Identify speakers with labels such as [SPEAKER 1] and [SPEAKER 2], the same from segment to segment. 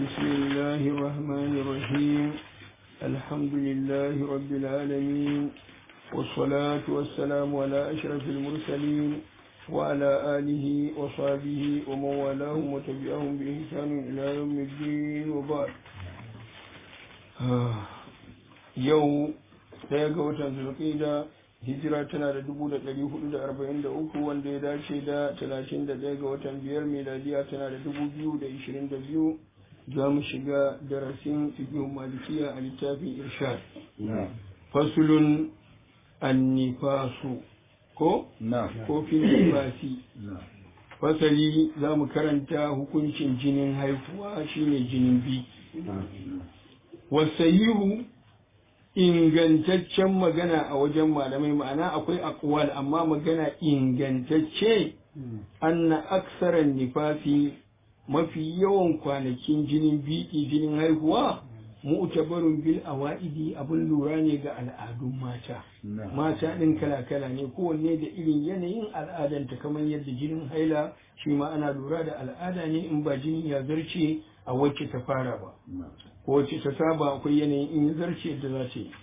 [SPEAKER 1] بسم الله الرحمن الرحيم الحمد لله رب العالمين والصلاة والسلام على أشرف المرسلين وعلى آله وصحبه ومن والاهم وتبعهم بإحسان إلى يوم الدين وبعد يوم ɗaya ga watan zulƙida hijira tana da dubu da ɗari hudu da arba'in da uku wanda ya dace da talatin da ɗaya ga watan biyar miladiya tana da dubu biyu da ishirin da biyu za mu shiga darasin fiqhun malikiya a littafin irshad fasulun annifasu ko ko fil nifasi fasali za mu karanta hukuncin jinin haifuwa shine jinin biki wasayihu ingantaccen magana a wajen malamai ma'ana akwai akwal amma magana ingantacce anna aksaran nifasi mafi yawan kwanakin jinin biki jinin haihuwa mu'tabarun bil awa'idi abin lura ne ga al'adun mata mata din kala kala ne kowanne da irin yanayin al'adanta kamar yadda jinin haila shi ma ana lura da al'ada ne in ba jinin ya zarce a wacce ta fara ba wacce ta saba akwai yanayin in ya zarce da za ta yi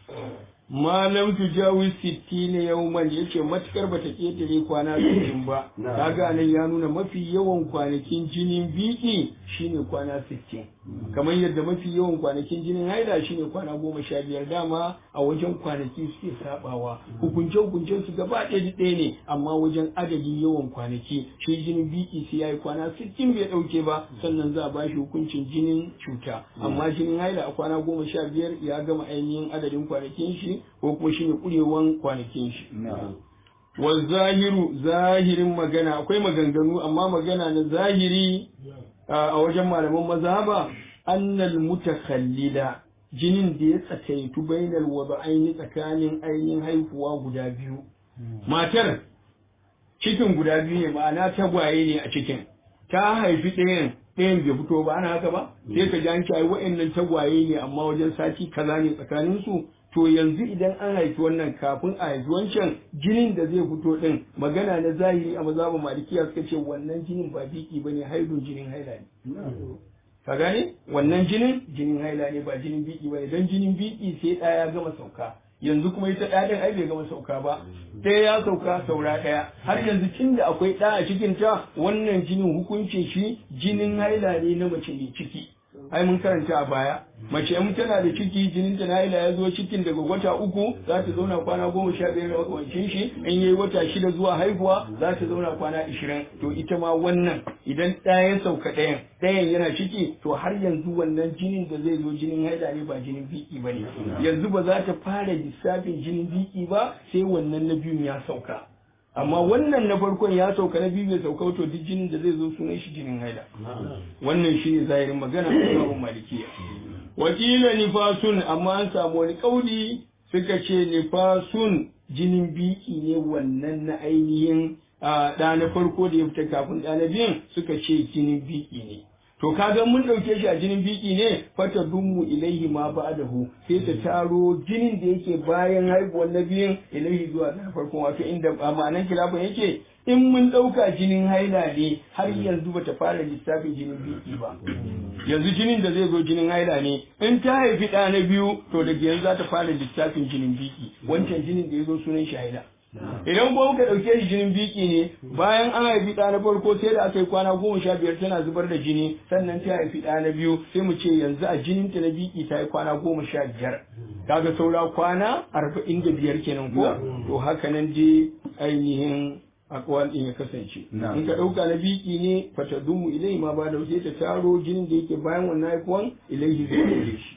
[SPEAKER 1] malam tu jawi sittina yawman yace matukar bata ketare kwana 60 ba kaga nan ya nuna mafi yawan kwanakin jinin biki shine kwana 60 kamar yadda mafi yawan kwanakin jinin haila shine kwana goma sha biyar dama a wajen kwanaki suke sabawa hukunce hukuncen su gaba ɗaya ɗaya ne amma wajen adadin yawan kwanaki shi jinin biki sai yayi kwana 60 bai dauke ba sannan za a bashi hukuncin jinin cuta amma jinin haila a kwana goma sha biyar ya gama ainihin adadin kwanakin shi ko kuma shi ne ƙurewan kwanakin shi. Wa zahiru zahirin magana akwai maganganu amma magana na zahiri a wajen malaman mazhaba annal mutakhallila jinin da ya tsakaitu bainal wada'aini tsakanin ainihin haihuwa guda biyu. Matar cikin guda biyu ne ma'ana tagwaye ne a cikin ta haifi ɗayan ɗayan bai fito ba ana haka ba sai ka ji an ce ai wa'annan tagwaye ne amma wajen sati kaza ne tsakanin su to yanzu idan an haifi wannan kafin a haifi wancan jinin da zai fito din magana na zahiri a mazhabin malikiya suka ce wannan jinin ba biki bane haidun jinin haila ne ka gane wannan jinin jinin haila ne ba jinin biki bane dan jinin biki sai ɗaya ya gama sauka yanzu kuma ita ɗaya ɗin ai bai gama sauka ba ɗaya ya sauka saura ɗaya har yanzu tun da akwai ɗa a cikin ta wannan jinin hukuncin shi jinin haila ne na mace mai ciki ai mun karanta a baya mace in tana da ciki jinin ta na haila ya zo cikin daga wata uku za ta zauna kwana goma sha biyar da makamancin shi in yayi wata shida zuwa haihuwa za ta zauna kwana ishirin to ita ma wannan idan ɗaya ya sauka ɗayan ɗayan yana ciki to har yanzu wannan jinin da zai zo jinin haila ne ba jinin biki ba ne yanzu ba za ta fara lissafin jinin biki ba sai wannan na biyun ya sauka amma wannan na farkon ya sauka na biyu bai sauka to duk jinin da zai zo sunan shi jinin haila wannan shine zahirin magana a babun malikiya wakila nifasun amma an samu wani kauli suka ce nifasun jinin biki ne wannan na ainihin ɗa na farko da ya fita kafin ɗa na biyun suka ce jinin biki ne to kaga mun ɗauke shi a jinin biki ne fata dummu ilaihi ma ba'dahu sai ta taro jinin da yake bayan haihuwar na biyun ilaihi zuwa na farkon wato inda ma'anan kilafin yake in mun ɗauka jinin haila ne har yanzu bata fara lissafin jinin biki ba yanzu jinin da zai zo jinin haila ne in ta haifi ɗa na biyu to daga yanzu za ta fara lissafin jinin biki wancan jinin da ya zo sunan shi haila idan ko muka ɗauke shi jinin biki ne bayan an haifi ɗa na farko sai da aka yi kwana goma sha biyar tana zubar da jini sannan ta haifi ɗa na biyu sai mu ce yanzu a jinin ta na biki ta yi kwana goma sha biyar kaga saura kwana arba'in da biyar kenan ko to haka nan dai ainihin akwal ɗin ya kasance in ka ɗauka na biki ne fatadumu ilai ma ba da sai ta taro jinin da yake bayan wannan haifuwan ilaihi zai ɗaure shi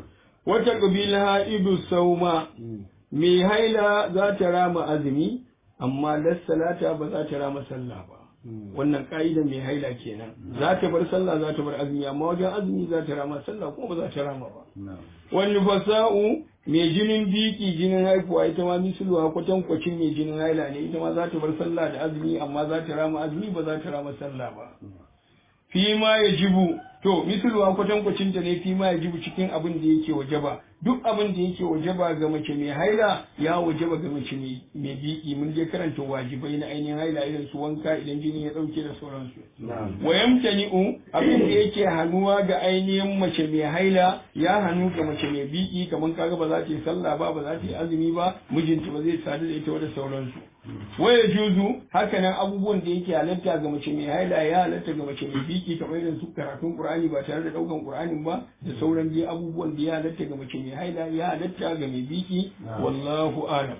[SPEAKER 1] wata ƙabila idu sauma mai haila za ta rama azumi amma lassalata ba za ta rama sallah ba wannan ka'ida mai haila kenan za ta bar sallah za ta bar azumi amma wajen azumi za ta rama sallah kuma ba za ta rama ba wani fasa'u mai jinin biki jinin haifuwa ita ma misluwa kwatankwacin mai jinin haila ne ita ma za ta bar sallah da azumi amma za ta rama azumi ba za ta rama sallah ba fi ma ya jibu to misalwa kwatankwacin ta ne fi ma yajibu cikin abin da yake wajaba duk abin da yake wajaba ga mace mai haila ya wajaba ga mace mai biki mun je karanta wajibai na ainihin haila irin su wanka idan jini ya dauke da sauransu wa yamtani'u abin da yake hanuwa ga ainihin mace mai haila ya hanu ga mace mai biki kamar kaga ba za ta yi sallah ba ba za ta yi azumi ba mijinta ba zai sadu da ita da sauransu waya juzu haka nan abubuwan da yake halatta ga mace mai haila ya halatta ga mace mai biki kamar irin su karatun qur'ani ba tare da daukan qur'anin ba da sauran dai abubuwan da ya halatta ga mace mai haila ya halatta ga mai biki wallahu alam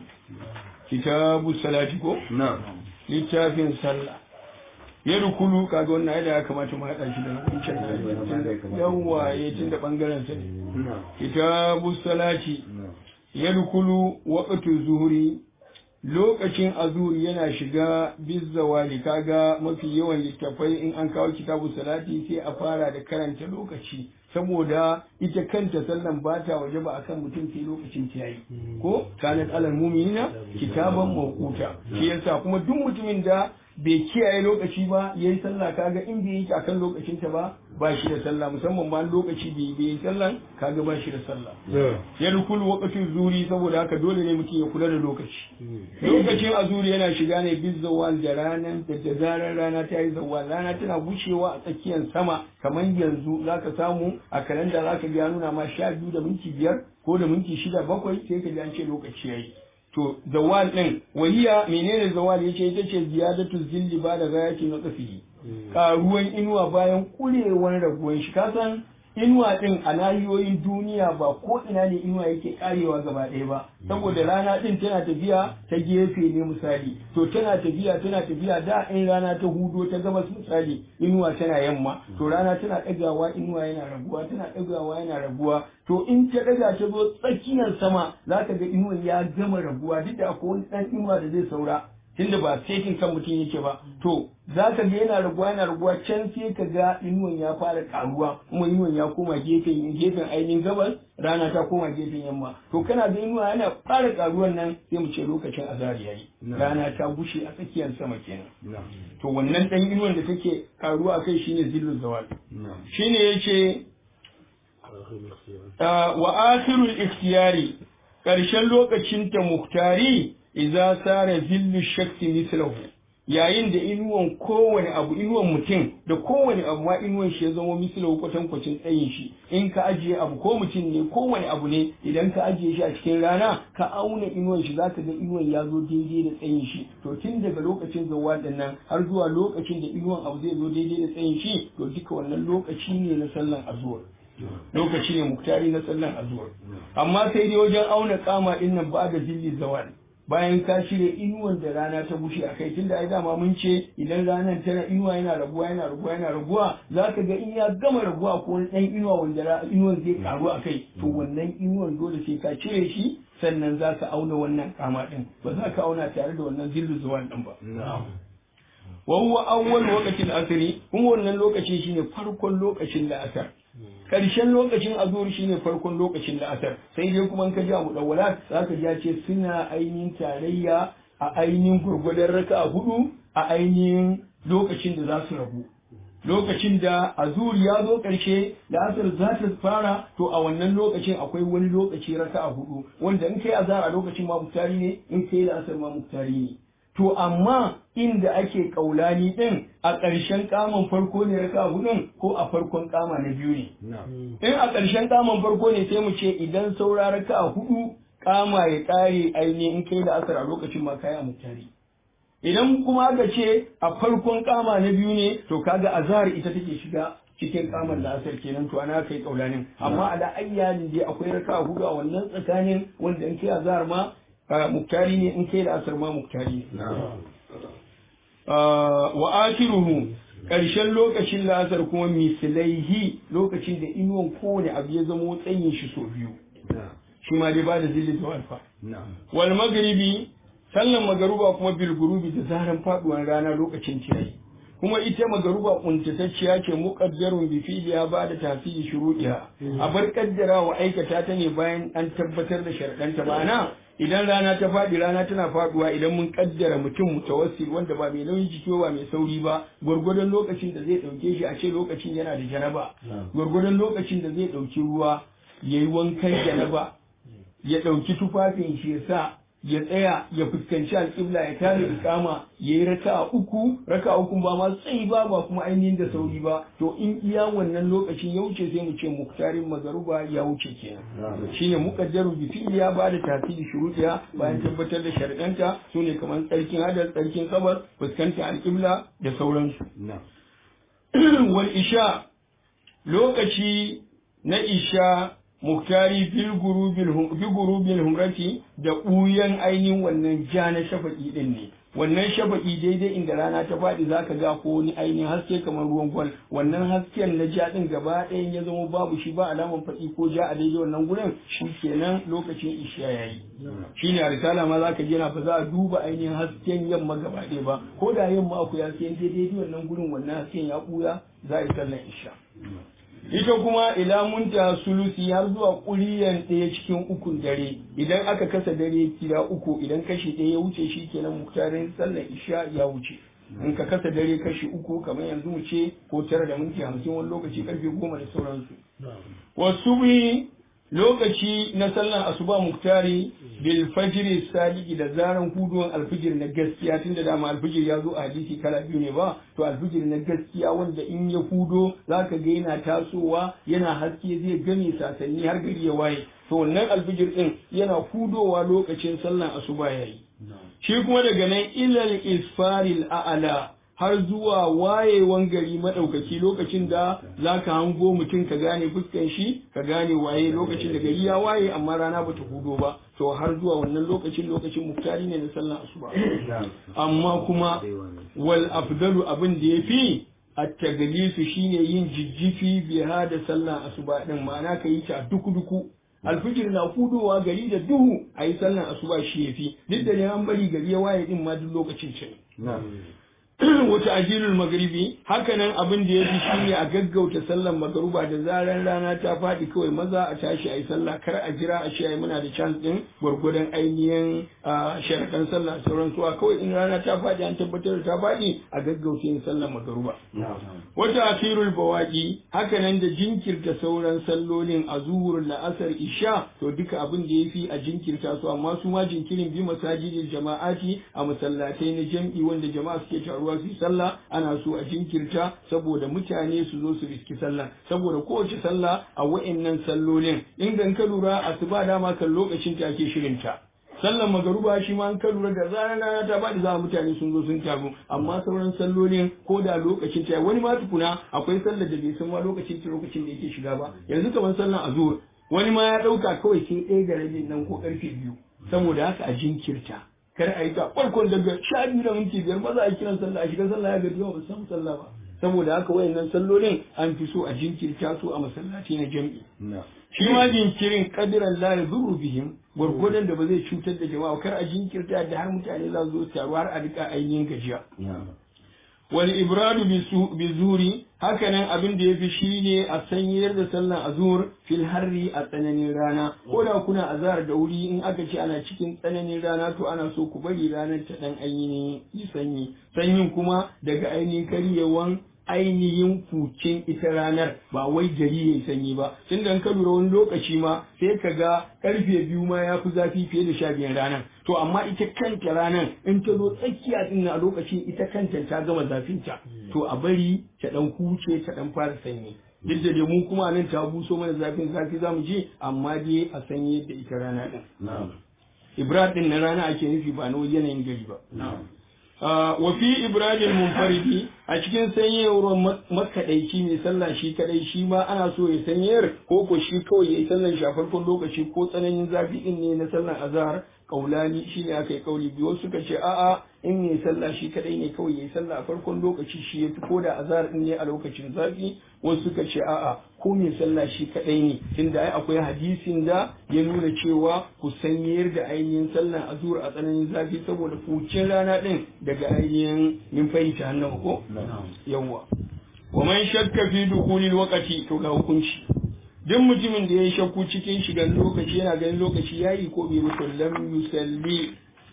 [SPEAKER 1] kitabu salati ko littafin sallah ya rukulu kaga wannan haida ya kamata mu haɗa shi da wancan yawwa ya tun da ɓangaren sa ne kitabu salati ya rukulu waqtu zuhuri lokacin azuri yana shiga bizzawali kaga mafi yawan littafai in an kawo kitabu salati sai a fara da karanta lokaci saboda ita kanta sallan ba ta waje ba akan mutum sai lokacin ta yayi ko kanat alal mu'minina kitaban mawquta shi yasa kuma duk mutumin da bai kiyaye lokaci ba yayi sallah kaga in bai yi akan lokacin ta ba ba shi da sallah musamman ba lokaci bai bai yi sallan kaga ba shi da sallah ya rukul waqtin zuri saboda haka dole ne mutum ya kula da lokaci lokacin azuri yana shiga ne biz zawal da ranar da da zarar rana ta yi zawal rana tana gushewa a tsakiyar sama kamar yanzu zaka samu a kalanda zaka ga nuna ma sha biyu da minti biyar ko da minti shida bakwai sai ka ji an ce lokaci yayi to zawal din wahiya menene zawal yace ita ce ziyadatu zilli ba da gayati na tsafihi karuwan inuwa bayan kurewar raguwan shi kasan inuwa din a nahiyoyin duniya ba ko ina ne inuwa yake karewa gaba ɗaya ba saboda rana din tana tafiya ta gefe ne misali to tana tafiya tana tafiya da in rana ta hudo ta gabas misali inuwa tana yamma to rana tana ɗagawa inuwa yana raguwa tana ɗagawa yana raguwa to in ta ɗaga ta zo tsakiyar sama za ka ga inuwa ya gama raguwa duk da akwai wani ɗan inuwa da zai saura tunda ba setin kan mutum yake ba to za ka ga yana raguwa yana raguwa can sai ka ga inuwan ya fara karuwa kuma inuwan ya koma gefen gefen ainihin gabas rana ta koma gefen yamma to kana ga inuwa yana fara karuwan nan sai mu ce lokacin azari yayi rana ta gushe a tsakiyar sama kenan to wannan dan inuwan da take karuwa kai shine zillu zawal shine yace wa akhirul ikhtiyari karshen lokacin ta muhtari idza sara zillu shaksi mislahu yayin da inuwan kowane abu inuwan mutum da kowane abu ma inuwan shi ya zama mislahu kwatankwacin tsayin shi in ka ajiye abu ko mutum ne kowane abu ne idan ka ajiye shi a cikin rana ka auna inuwan shi zaka ga inuwan ya zo daidai da tsayin shi to tun daga lokacin zawa nan har zuwa lokacin da inuwan abu zai zo daidai da tsayin shi to duka wannan lokaci ne na sallan azuwar lokaci ne muktari na sallan azuwar amma sai dai wajen auna kama din nan ba da zilli zawal bayan ka shirya inuwan da rana ta bushe a kai tunda ai dama mun ce idan ranar tana inuwa yana raguwa yana raguwa yana raguwa za ka ga in ya gama raguwa ko wani ɗan inuwa wanda inuwan zai karu a kai to wannan inuwan dole sai ka cire shi sannan za ka auna wannan kama ɗin ba za ka auna tare da wannan zillu zuwan ɗin ba. wa huwa awwal waqtil asri kuma wannan lokaci shine farkon lokacin la'asar karshen lokacin azur shine farkon lokacin la'asar sai dai kuma in ka ji abu dawwala zaka ji ce suna ainihin tarayya a ainihin gurgurdan raka hudu a ainihin lokacin da za su rabu lokacin da azur ya zo ƙarshe da asar za ta fara to a wannan lokacin akwai wani lokaci raka a hudu wanda in kai azar a lokacin ma muktari ne in kai da asar ma muktari ne to amma inda ake kaulani din a ƙarshen kaman farko ne raka hudun ko a farkon kama na biyu ne in a ƙarshen kaman farko ne sai mu ce idan saura raka hudu kama ya ƙare ainihin in kai da asar a lokacin ma kai a muktari idan kuma aka ce a farkon kama na biyu ne to kaga azhar ita take shiga cikin kamar da asar kenan to ana kai kaulanin amma a da ayyalin dai akwai raka hudu a wannan tsakanin wanda in kai azhar ma muktari ne in kai da asar ma muktari ne wa akiruhu ƙarshen lokacin la'asar kuma misilaihi lokacin da inuwan kowane abu ya zamo tsayin shi so biyu shi ma dai ba da zillin da walfa wal magribi sallan magaruba kuma bil gurubi da zaran faduwar rana lokacin ciyayi kuma ita magaruba kuntatacciya ce muqaddarun bi fi'liha ba da tafsiri shuruɗiha a bar kaddara wa aikata ta ne bayan an tabbatar da sharadanta ma'ana idan rana ta faɗi rana tana faɗuwa idan mun kaddara mutum mutawassil wanda ba mai nauyin jiki ba mai sauri ba gwargwadon lokacin da zai ɗauke shi a ce lokacin yana da janaba gwargwadon lokacin da zai ɗauki ruwa ya yi wankan janaba ya ɗauki tufafin shi ya sa ya tsaya ya fuskanci alƙibla ya tare ikama ya yi raka uku raka uku ba ma tsayi ba ba kuma ainihin da sauri ba to in iya wannan lokacin ya wuce sai mu ce muktarin magaruba ya wuce kenan shine mukaddaru bi fi'li ya bada tasiri shurutiya bayan tabbatar da sharadanta sune kamar tsarkin hadar tsarkin kabar fuskanta alƙibla da sauransu wal isha lokaci na isha muktari bil gurubil humrati da ɓuyan ainihin wannan ja na shafaƙi ɗin ne wannan shafaƙi daidai inda rana ta faɗi za ka ga ko wani ainihin haske kamar ruwan gwal wannan hasken na ja ɗin gaba ɗayan ya zama babu shi ba alaman faɗi ko ja a daidai wannan gurin shi kenan lokacin isha ya yi shi ne a risala ma za ka je na ba za a duba ainihin hasken yamma gaba ɗaya ba ko da yamma akwai hasken daidai wannan gurin wannan hasken ya ɓuya za a yi sallan isha ita kuma ila munta sulusi har zuwa ƙuriyan ɗaya cikin ukun dare idan aka kasa dare kira uku idan kashi ɗaya ya wuce shi kenan muktarin sallar isha ya wuce in ka kasa dare kashi uku kamar yanzu mu ce ko tara da minti hamsin wani lokaci karfe goma da sauransu wasu bi lokaci na sallar asuba muktari bil fajri sadiki da zaran huduwan alfijir na gaskiya tunda dama alfijir ya zo a hadisi kala biyu ne ba to alfijir na gaskiya wanda in ya hudo zaka ga yana tasowa yana haske zai game sasanni har gari ya waye to wannan alfijir din yana hudowa lokacin sallar asuba yayi shi kuma daga nan ilal isfaril a'ala har zuwa wayewan gari maɗaukaki lokacin da za ka hango mutum ka gane fuskan shi ka gane waye lokacin da gari ya waye amma rana bata hudo ba to har zuwa wannan lokacin lokacin muktari ne na sallan asuba amma kuma wal afdalu abin da yafi at-taglisu shine yin jijjifi biha da sallan asuba din ma'ana ka yi ta duku duku alfijir na kudowa gari da duhu a yi sallan asuba shi yafi duk da ne an bari gari ya waye din ma duk lokacin ce wata ajilul magribi hakanan abin da ya fi shine a gaggauta sallan magaruba da zaran rana ta faɗi kawai maza a tashi a yi sallah kar a jira a ce ai muna da chance din gwargwadon ainihin sharaɗan sallah sauran suwa kawai in rana ta faɗi an tabbatar da ta faɗi a gaggauta yin sallan magaruba wata asirul bawaki hakanan da jinkirta sauran sallolin a zuhurul la'asar isha to duka abin da ya fi a jinkirta su amma su ma jinkirin bi masajidil jama'ati a masallatai na jam'i wanda jama'a suke taruwa ruwa su yi sallah ana so a jinkirta saboda mutane su zo su riski sallah saboda kowace sallah a wa'annan sallolin in dan ka lura asuba dama kan lokacin ta ake shirinta sallan magaruba shi ma an ka lura da zarar rana ta bada za mutane sun zo sun taru amma sauran sallolin ko da lokacin ta wani ma tukuna akwai sallar da bai san ma lokacin ta lokacin da yake shiga ba yanzu kamar sallan azur wani ma ya dauka kawai sai ɗaya da rabin nan ko karfe biyu saboda haka a jinkirta kar a yi ta farkon daga sha biyu da minti biyar ba za a kiran sallah a shiga sallah ya gaji ba samu sallah ba saboda haka wayannan sallolin an fi so a jinkirta su a masallaci na jam'i shi ma jinkirin kadiran la yadurru bihim gwargwadon da ba zai cutar da jama'a kar a jinkirta da har mutane za su zo taru har a rika ainihin gajiya wal ibradu bi zuri hakanan abin da yafi shine a sanyar da sallan azur fil harri a tsananin rana ko da kuna azhar da wuri in aka ce ana cikin tsananin rana to ana so ku bari ranar ta dan ainihin yi sanyi sanyin kuma daga ainihin karyewan ainihin fucin ita ranar ba wai gari ya sanyi ba tun da ka lura wani lokaci ma sai ka ga karfe biyu ma ya fi zafi fiye da sha biyar ranar to amma ita kanta ranar in ta zo tsakiya din a lokacin ita kanta ta gama zafinta to a bari ta dan huce ta dan fara sanyi duk da mu kuma nan ta buso mana zafin zafi zamu ji amma dai a sanyi da ita rana din ibrahim din na rana ake nufi ba na yanayin gari ba wa fi ibrahim munfaridi a cikin sanyewar makaɗaici mai sallah shi kadai shi ma ana so ya sanyar ko ko shi kawai ya yi sallan shafarkon lokaci ko tsananin zafi din ne na sallan azhar kaulani shi ne aka yi kauli biyu suka ce a'a in mai sallah shi kadai ne kawai ya yi sallah a farkon lokaci shi ya fi ko da azhar din ne a lokacin zafi wasu suka ce a'a ko mai sallah shi kadai ne tunda ai akwai hadisin da ya nuna cewa ku sanyar da ainihin sallan azhar a tsananin zafi saboda fucin rana din daga ainihin min fahimta hannun ko yawwa wa man shakka fi dukulil waqti to ga hukunci duk mutumin da ya yi shakku cikin shigan lokaci yana ganin lokaci ya yi ko bai mutu lam yusalli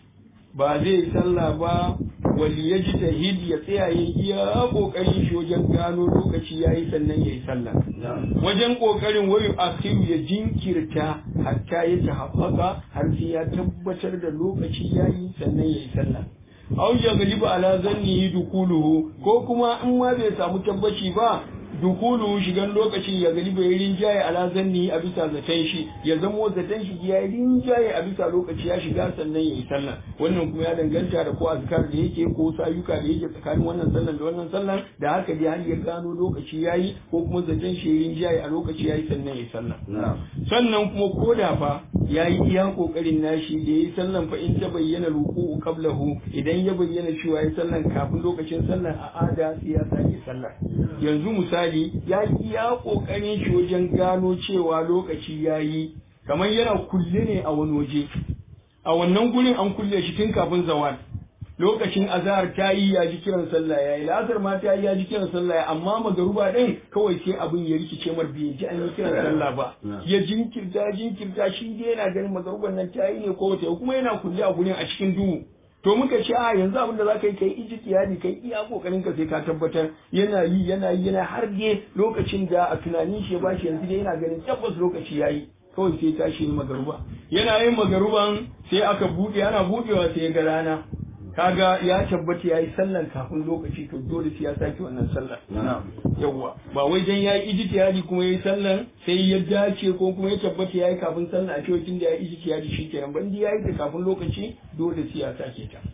[SPEAKER 1] ba zai yi sallah ba wali ya ji tahid ya tsaya ya iya kokarin shi wajen gano lokaci ya yi sannan ya yi sallah wajen kokarin wayu akhiru ya jinkirta hatta ya tahaffaka har sai ya tabbatar da lokaci ya yi sannan ya yi sallah aw ya galiba ala zanni dukuluhu ko kuma in ma bai samu tabbaci ba dukulu shigan lokacin ya galiba ya rinjaye ala zanni a bisa zaton shi ya zamo zaton shi ya rinjaye a bisa lokaci ya shiga sannan ya yi sallah wannan kuma ya danganta da ko azkar da yake ko sayuka da yake tsakanin wannan sallan da wannan sallan da haka dai har ya gano lokaci yayi ko kuma zaton shi ya rinjaye a lokaci yayi sannan ya yi sallah sannan kuma ko da fa ya yi iya kokarin nashi da ya yi sallan fa in ta bayyana ruku'u qablahu idan ya bayyana cewa ya sallan kafin lokacin sallan a ada sai ya sake sallah yanzu misali ya yi iya kokarin shi wajen gano cewa lokaci ya yi kamar yana kulle ne a wani waje a wannan gurin an kulle shi tun kafin zawal lokacin azhar ta yi ya ji kiran sallah ya yi la'asar ma ta yi ya ji kiran sallah ya amma magaruba din kawai sai abin ya rikice mar bai ji an yi kiran sallah ba ya jinkirta jinkirta shi dai yana ganin magaruban nan ta yi ne ko wata kuma yana kulle a gurin a cikin duhu to muka ce a yanzu abin da za ka yi kai ijtihadi kai iya kokarin ka sai ka tabbatar yana yi yana yi yana har dai lokacin da a tunanin shi ya bashi yanzu dai yana ganin tabbas lokaci yayi kawai sai tashi yin magaruba yana yin magaruban sai aka buɗe ana buɗewa sai ya ga rana kaga ya tabbata yayi sallan kafin lokaci to dole sai ya sake wannan sallar yawa ba wai dan yayi ijtihadi kuma yayi sallan sai ya dace ko kuma ya tabbata yayi kafin sallah a cewa tun da yayi ijtihadi shikenan ban da yayi da kafin lokaci dole sai ya sake ta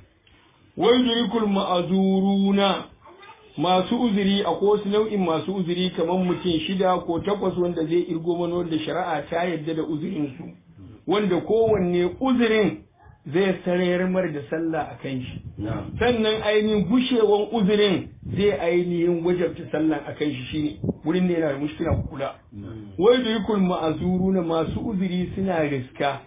[SPEAKER 1] wai durikul ma'azuruna masu uzuri a wasu nau'in masu uzuri kamar mutum shida ko takwas wanda zai irgo mana da shari'a ta yadda da uzurin su wanda kowanne uzurin zai sarayar mar da sallah a kan shi sannan ainihin gushewan uzurin zai ainihin wajabta sallah a kan shi shine wurin da yana da mushkila kula wai da yukul ma'azuru na masu uzuri suna riska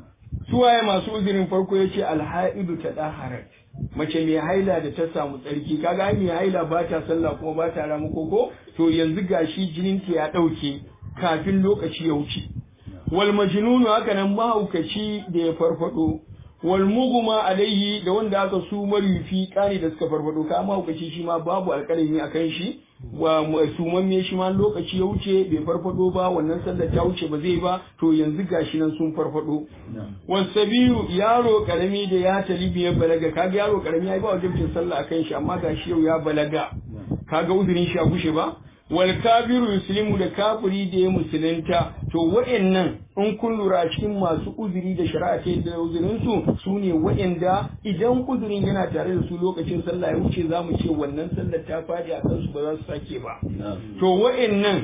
[SPEAKER 1] suwaye masu uzurin farko ya ce alha'idu ta ɗaharat mace mai haila da ta samu tsarki kaga mai haila ba ta sallah kuma ba ta ramu koko to yanzu gashi jininta ya ɗauke kafin lokaci ya wuce wal majnunu haka nan mahaukaci da ya farfado wal muguma alaihi da wanda aka su marifi kani da suka farfado ka mahaukaci shi ma babu alƙalami akan shi wa sumamme shi ma lokaci ya wuce bai farfado ba wannan sallar ta wuce ba zai ba to yanzu gashi nan sun farfado wasabiyu yaro karami da ya talibi ya balaga kaga yaro karami ya yi ba wajibcin sallah akan shi amma gashi yau ya balaga kaga uzurin shi a gushe ba wal kafiru yuslimu da kafiri da ya musulunta to wa'annan in kun lura cikin masu uzuri da shari'a ta da uzurin su su ne wa'anda idan uzurin yana tare da su lokacin sallah ya wuce za mu ce wannan sallar ta fadi a kansu ba za su sake ba to wa'annan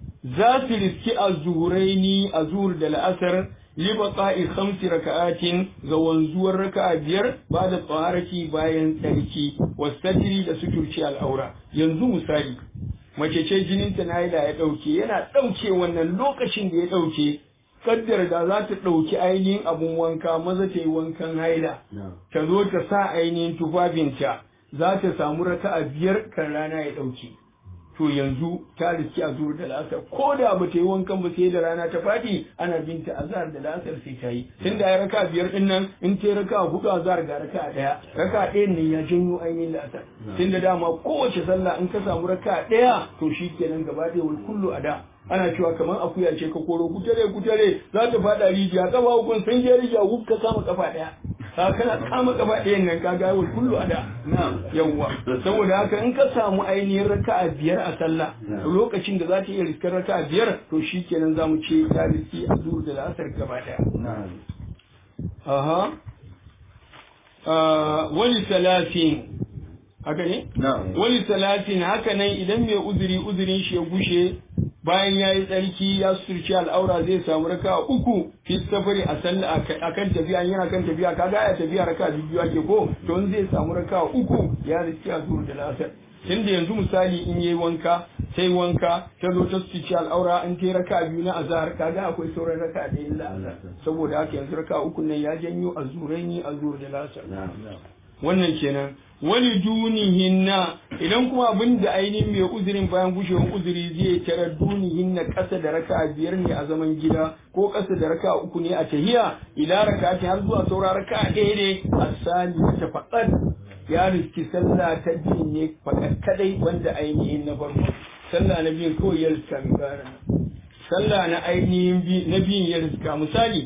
[SPEAKER 1] za su riski azuraini azur da la'asar libaqa'i khamsi raka'atin ga wanzuwar raka'a biyar ba da tsaharaki bayan tsarki wasatiri da suturci al'aura yanzu misali mace ce jininta na haila ya ɗauke yana ɗauke wannan lokacin da ya ɗauke kaddar da za ta ɗauki ainihin abun wanka maza ta yi wankan haila ta zo ta sa ainihin tufafinta za ta samu raka'a biyar kan rana ya ɗauke to yanzu ta riski a zuwa da lasar ko da ba ta yi wankan ba sai da rana ta faɗi ana binta azhar da lasar sai ta yi tun da ya raka biyar din nan in ta raka hudu azhar ga raka ɗaya raka ɗayan nan ya janyo ainihin lasar tun da dama kowace sallah in ka samu raka ɗaya to shi kenan gaba ɗaya wai kullu a da ana cewa kamar akuya ce ka koro kutare kutare za ta faɗa rijiya kafa hukun sun je rijiya huk ka kama kafa ɗaya ka kana kama kafa ɗayan nan ka ga wai kullu a da yawwa saboda haka in ka samu ainihin raka'a biyar a sallah lokacin da za ta iya riskar raka'a biyar to shi kenan za mu ce ta riski a zuwa da la'asar gaba ɗaya aha wani salatin haka ne? wani salatin haka nan idan mai uzuri uzurin shi ya gushe bayan ya yi tsarki ya surci al'aura zai samu raka uku fi safari a sallah a kan tafiya yana kan tafiya kaga ya tafiya raka biyu ake ko to in zai samu raka uku ya riski a zuwa da lasar tunda yanzu misali in yayi wanka sai wanka ta zo ta surci al'aura in ta raka biyu na azhar kaga akwai sauran raka da illa azhar saboda haka yanzu raka uku nan ya janyo azuraini azur da lasar wannan kenan wani dunihinna idan kuma abin da ainihin mai uzurin bayan gushewar uzuri zai tara dunihinna ƙasa da raka biyar ne a zaman gida ko ƙasa da raka uku ne a tahiya ila raka ta har zuwa saura raka ɗaya ne a sani ta faɗar ya riski sallah ta biyu ne faɗar kadai wanda ainihin na farko sallah na biyun kawai ya riska mai ƙara sallah na ainihin na biyun ya riska misali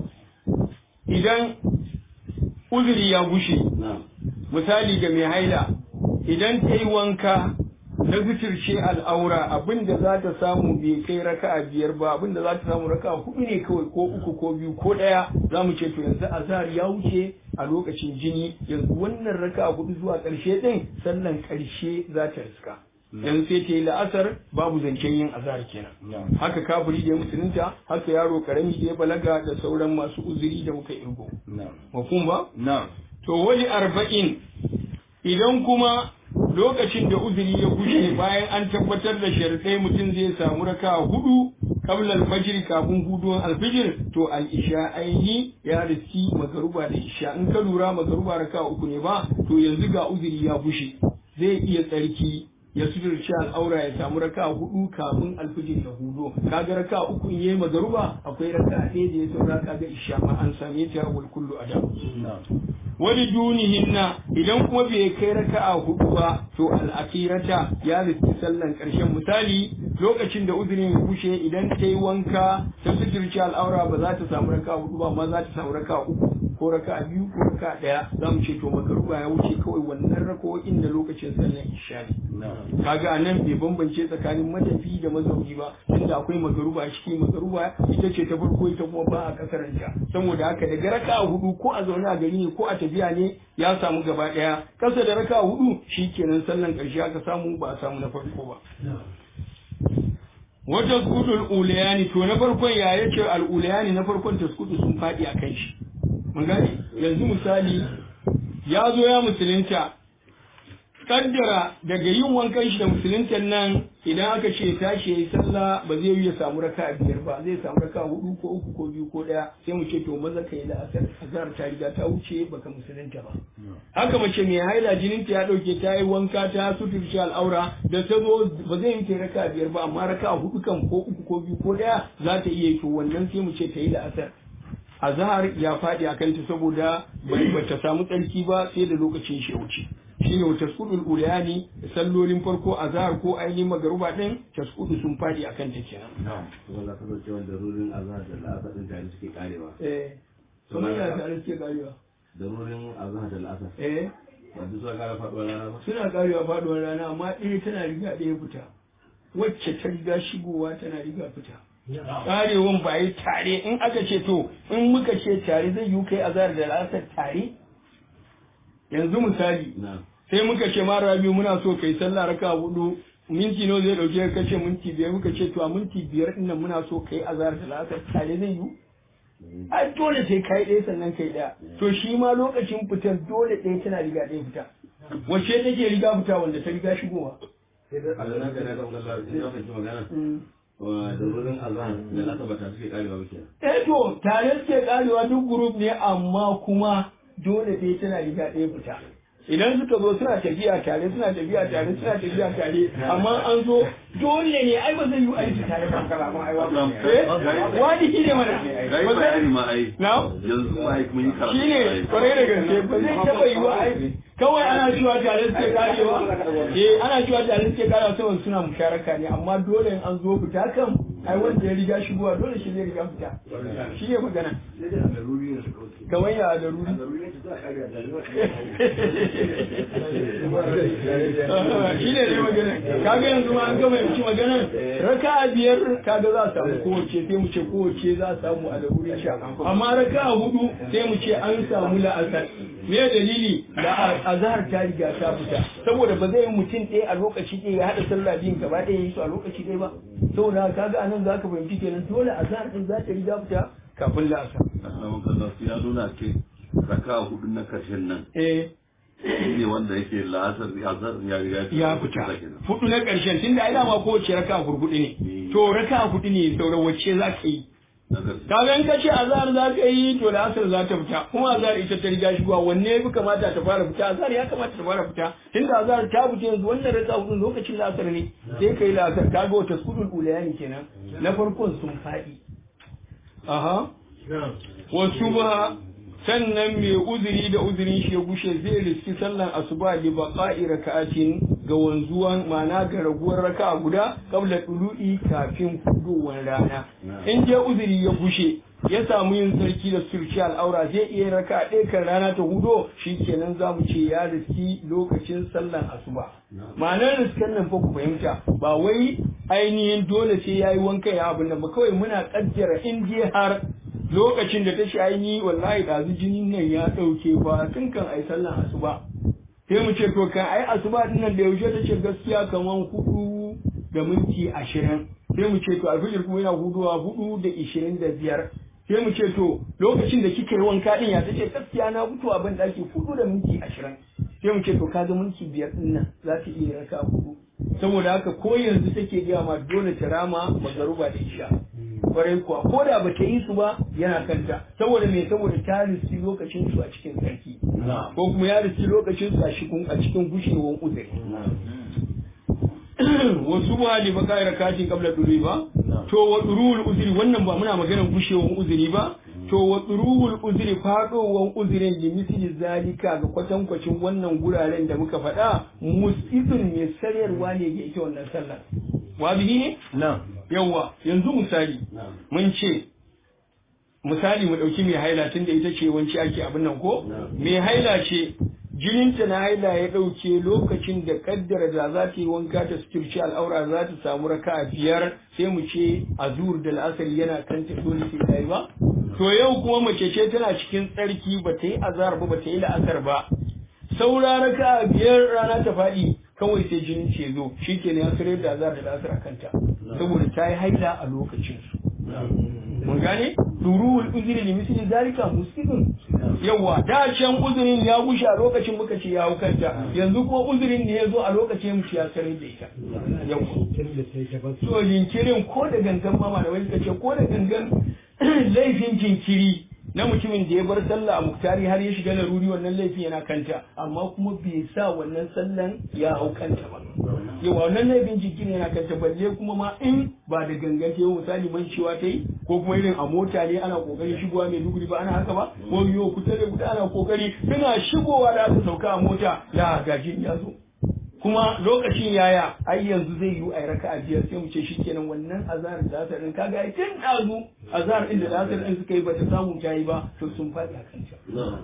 [SPEAKER 1] idan uzuri ya gushe misali ga mai haila idan ta yi wanka na zucirce al'aura abinda za ta samu bai kai raka'a biyar ba abinda za ta samu raka'a hudu ne kawai ko uku ko biyu ko ɗaya za mu ce to yanzu azhar ya wuce a lokacin jini yanzu wannan raka'a hudu zuwa ƙarshe ɗin sannan ƙarshe za ta riska yanzu sai ta yi la'asar babu zancen yin azhar kenan haka kafiri da ya musulunta haka yaro karami da ya balaga da sauran masu uzuri da muka irgo mafhum ba to wani arba'in idan kuma lokacin da uzuri ya gushe bayan an tabbatar da sharadai mutum zai samu raka hudu qabla al-fajr kafin huduwan al-fajr to al-isha aini ya riski magaruba da isha in ka lura magaruba raka uku ne ba to yanzu ga uzuri ya gushe zai iya tsarki ya suturci al'aura ya samu raka hudu kafin alfijir ya hudo kaga raka uku in yayi magaruba akwai raka ɗaya da ya saura kaga isha ma an same ta wal kullu adam wani dunihinna idan kuma bai kai raka'a hudu ba to al'akirata ya riski sallan ƙarshen misali lokacin da uzurin ya kushe idan ta yi wanka ta suturci al'aura ba za ta samu raka'a hudu ba amma za ta samu raka'a uku ko raka'a biyu ko raka'a ɗaya za mu ce to magaruba ya wuce kawai wannan rako'in da lokacin sallan isha ne kaga anan bai bambance tsakanin matafi da mazauni ba tunda akwai magaruba a ciki magaruba ita ce ta farko ita kuma ba a kasaranta saboda haka daga raka'a hudu ko a zaune a gari ne ko a tafiya ne ya samu gaba daya kasa da raka hudu shikenan sallan karshe aka samu ba a samu na farko ba wata skudul ulayani to na farkon ya yace al ulayani na farkon taskudu sun fadi a kan shi mun gane yanzu misali ya zo ya musulunta kaddara daga yin wankan shi da musuluntan nan idan aka ce tashi yayi sallah ba zai yi ya samu raka biyar ba zai samu raka hudu ko uku ko biyu ko daya sai mu ce to maza kai da asar azhar ta riga ta wuce baka musulunta ba haka mace mai haila jinin ta ya dauke ta yi wanka ta suturci al'aura da ta zo ba zai yi ta raka biyar ba amma raka hudu kan ko uku ko biyu ko daya za ta iya yi to wannan sai mu ce ta yi da asar azhar ya faɗi a kanta saboda ba ta samu tsarki ba sai da lokacin shi ya wuce shine wa tasqudul ulayani sallolin farko azhar ko ainihin magaruba din tasqudu sun fadi akan ta kenan
[SPEAKER 2] na'am kuma za ka zo cewa darurin azhar da la'asar din tare suke karewa
[SPEAKER 1] eh kuma ya tare suke karewa
[SPEAKER 2] darurin azhar da la'asar
[SPEAKER 1] eh
[SPEAKER 2] ba duk suka kara faduwar rana ba
[SPEAKER 1] suna karewa faduwar rana amma ɗaya tana riga ɗaya fita wacce ta riga shigowa tana riga fita karewan ba yi tare in aka ce to in muka ce tare zai yi kai azhar da la'asar tare yanzu misali
[SPEAKER 2] na'am
[SPEAKER 1] sai muka ce ma rabi muna so kai sallah raka hudu minti nawa zai dauke ka ce minti biyar muka ce to a minti biyar din nan muna so kai azhar da la'asar tare zai yi ai dole sai kai ɗaya sannan kai ɗaya to shi ma lokacin fitar dole ɗaya tana riga ɗaya fita wacce take riga fita wanda ta riga shigowa
[SPEAKER 2] a da nan kana kan kallon sai ya fahimci magana wa darurin azhar da la'asar ba tare suke karewa ba kenan
[SPEAKER 1] eh to tare suke karewa duk group ne amma kuma dole ɗaya tana riga ɗaya fita idan suka zo suna tafiya tare suna tafiya tare suna tafiya tare amma an zo dole ne ai ba zai yi aiki tare ba kalaman ai wa eh wani shi ne mana ba zai
[SPEAKER 3] ma ai
[SPEAKER 1] na
[SPEAKER 3] yanzu ma ai mun yi karatu
[SPEAKER 1] shi ne kwarai da gaske ba zai taɓa yi wa ai kawai ana cewa tare suke karewa eh ana cewa tare suke karewa saboda suna musharaka ne amma dole in an zo fita kan ai wanda ya riga shigowa dole shi zai riga fita shi ne magana kamar ya da ruri shi ne dai magana kaga yanzu ma an gama yanci magana raka biyar kaga za a samu kowace sai mu ce kowace za a samu a larurin sha amma raka hudu sai mu ce an samu la'asar me dalili da azhar ta riga ta fita saboda ba zai yi mutum ɗaya a lokaci ɗaya ya haɗa sallah biyun gaba ɗaya yi su a lokaci ɗaya ba saboda kaga anan za ka fahimci kenan dole azhar ɗin za ta riga fita kafin la'asar
[SPEAKER 3] Assalamu alaikum ya nuna ce raka hudu na karshen nan
[SPEAKER 1] eh
[SPEAKER 3] shi ne wanda yake la'asar ya zar ya riga
[SPEAKER 1] ya fita
[SPEAKER 3] kenan.
[SPEAKER 1] hudu na ƙarshen tunda ai dama kowace raka hurhudu ne to raka hudu ne sauran wacce za ka yi kaga in kace azhar za ka yi to da asar za ta fita kuma azhar ita ta riga shigowa wanne yafi kamata ta fara fita azhar ya kamata ta fara fita tunda azhar ta fita yanzu wannan raka hudun lokacin la'asar ne sai kai la'asar kaga wata sudul ulayani kenan na farkon sun faɗi aha wasu ba sannan mai uzuri da uzurin shi ya gushe zai riski sallan asuba li baqa'i raka'atin ga wanzuwan ma'ana ga raguwar raka'a guda qabla tulu'i kafin fudowar rana in je uzuri ya gushe ya samu yin sarki da surci al'aura zai iya raka ɗaya kan rana ta hudo shi kenan za mu ce ya riski lokacin sallan asuba ma'anar riskan nan fa ku fahimta ba wai ainihin dole sai ya yi wanka ya abin nan ba kawai muna kaddara in je har lokacin da ta shi ainihi wallahi ɗazu jinin nan ya ɗauke ba tun kan ai sallan asuba sai mu ce to kan ai asuba din nan da yaushe ta ce gaskiya kaman hudu da minti ashirin sai mu ce to alfijir kuma yana huduwa hudu da ishirin da biyar sai mu ce to lokacin da kika yi wanka din ya ta ce gaskiya na fito a ban daki hudu da minti ashirin sai mu ce to kaga minti biyar din nan za ta iya raka hudu saboda haka ko yanzu take gaya ma dole ta rama magaruba da isha kwarai kuwa ko da ba ta yi su ba yana kanta saboda me saboda ta riski lokacin su a cikin sarki ko kuma ya riski lokacin su a cikin a cikin gushewar uzuri wasu ba ne ba kai rakatin kabla duri ba to wa durul uzuri wannan ba muna maganar gushewar uzuri ba to wa durul uzuri fadowar uzurin li misli zalika ga kwatankwacin wannan guraren da muka faɗa musibin mai sararwa ne ga ita wannan sallar wabihi ne
[SPEAKER 2] na'am
[SPEAKER 1] yawa yanzu misali mun ce misali mu ɗauki mai haila tun da ita ce wanci ake abin nan ko mai haila ce jininta na haila ya ɗauke lokacin da kaddara da za ta yi wanka ta suturci al'aura za ta samu raka a biyar sai mu ce azur da la'asari yana kanta dole sai ta yi ba to yau kuma mace ce tana cikin tsarki ba ta yi azar ba ba ta yi la'asar ba saura raka a biyar rana ta faɗi kawai sai jinin ce zo shi ke ya sarar da azar da la'asar a kanta saboda ta yi haila a lokacin su mun gane duruwul uzuri li misli zalika muslimun yawa da can uzurin ya gushe a lokacin muka ce ya hukanta yanzu kuma uzurin ne ya zo a lokacin mu ya sanar da ita yawa so jinkirin ko da gangan mama da wani ce ko da gangan laifin jinkiri na mutumin da ya bar sallah a muktari har ya shiga laruri wannan laifin yana kanta amma kuma bai sa wannan sallan ya hau kanta ba yawa wannan laifin jikin yana kanta balle kuma ma in ba da gangan ta yi misali man cewa ta yi ko kuma irin a mota ne ana kokarin shigowa mai duguri ba ana haka ba ko yiwo kusa da guda ana kokari suna shigowa da aka sauka a mota ya gajin ya zo kuma lokacin yaya ai yanzu zai yi a raka a biyar sai mu ce shikenan wannan azhar da asar din kaga ai tun dazu azhar din da asar din suka yi bata samu ta yi ba to sun faɗi a kanta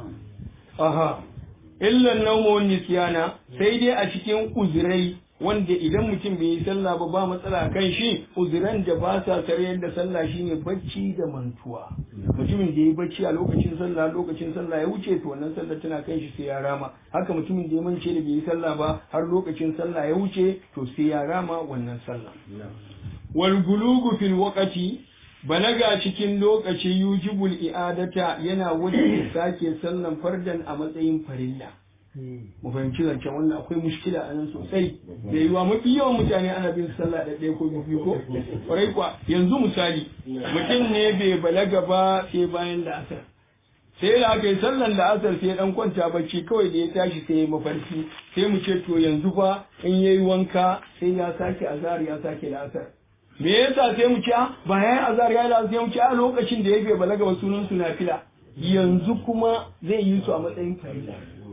[SPEAKER 1] aha illan nawmu nisyana sai dai a cikin uzurai wanda idan mutum bai yi sallah ba ba matsala kan shi uzuran da ba sa sarayar da sallah shine bacci da mantuwa mutumin da ya yi bacci a lokacin sallah lokacin sallah ya wuce to wannan sallah tana kan shi sai ya rama haka mutumin da ya mance da bai yi sallah ba har lokacin sallah ya wuce to sai ya rama wannan sallah wal gulugu fil waqti balaga cikin lokaci yujibul i'adata yana wajen sake sallan fardan a matsayin farilla mu fahimci zancen wannan akwai mushkila a nan sosai da yiwa mafi yawan mutane ana bin sallah da ɗaya ko biyu ko kwarai kuwa yanzu misali mutum ne bai balaga ba sai bayan da asar sai da aka yi sallan da asar sai dan kwanta bacci kawai da ya tashi sai ya mafarki sai mu ce to yanzu fa in yayi wanka sai ya sake azhar ya sake da asar me yasa sai mu ce ba yayin azhar ya da sai mu ce a lokacin da ya bai balaga ba sunan su nafila yanzu kuma zai yi su a matsayin farilla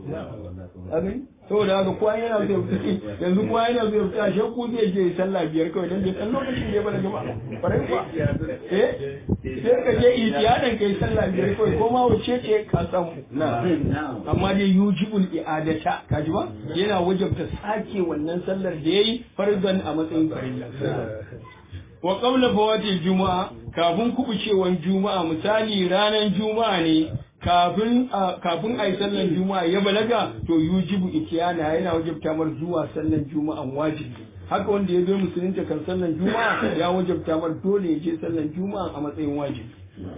[SPEAKER 1] abin saboda haka kowa yana zai fita yanzu kowa yana zai fita shakku zai je sallah biyar kawai dan dan lokacin da ya bada gaba farai kuwa eh sai ka je iyadan kai sallah biyar kawai ko ma wace ce ka samu amma dai yujibul i'adata kaji ba yana wajabta sake wannan sallar da yayi farzan a matsayin farilla wa qabla fawati juma'a kafin kubucewan juma'a misali ranar juma'a ne kafin kafin a yi sallan juma'a ya balaga to yujibu itiyana yana wajabta mar zuwa sallan juma'an wajibi haka wanda ya zo musulunta kan sallan juma'a ya wajabta mar dole ya je sallan juma'a a matsayin wajibi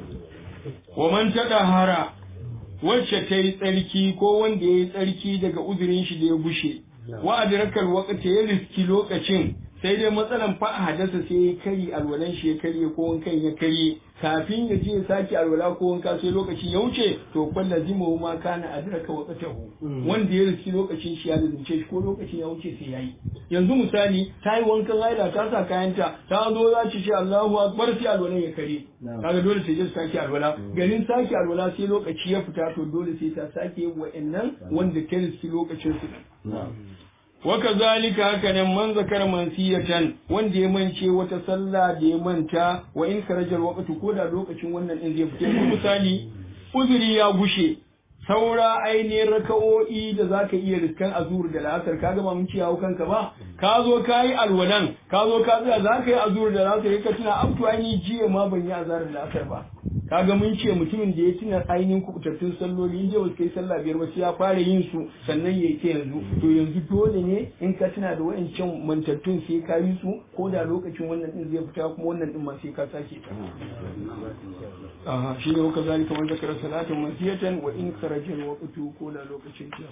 [SPEAKER 1] wa man hara wacce ta yi tsarki ko wanda ya yi tsarki daga uzurin shi da ya bushe wa adrakal waqti ya riski lokacin sai dai matsalan fa hadasa sai ya kari alwalan shi ya karye ko wankan ya karye kafin ya je ya sake alwala ko wanka sai lokacin ya wuce to kwalla zimu ma kana adraka waqtahu wanda ya riski lokacin shi ya lazimce shi ko lokacin ya wuce sai yayi yanzu misali ta yi wankan haila ta sa kayanta ta zo za ci ce Allahu akbar sai alwalan ya kare kaga dole sai je sake alwala garin sake alwala sai lokaci ya fita to dole sai ta sake yin wa'annan wanda ta riski lokacin su waka zalika haka nan man zakar mansiyatan wanda ya mance wata sallah da ya manta wa in karajar waqtu ko da lokacin wannan din zai fita misali uzuri ya gushe saura ainihin raka'o'i da za ka iya riskan azur da la'asar ka gama mun ciyawo kanka ba ka zo ka yi alwalan ka zo ka tsaya za ka yi azur da la'asar ka tuna abtu ainihin jiya ma ban yi azar da la'asar ba kaga mun ce mutumin da ya tuna ainihin kubutattun salloli in je wasu kai sallah biyar ba sai ya fara yin su sannan ya yi ta yanzu to yanzu dole ne in ka tuna da wa'ancan mantattun sai ka yi su ko da lokacin wannan din zai fita kuma wannan din ma sai ka sake ta aha shi ne waka zalika man zakara salatin masiyatan wa in kharaja alwaqtu ko da lokacin ta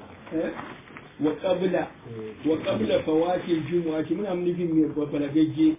[SPEAKER 1] wa qabla wa qabla fawati aljumu'ati muna nufin mai balagagge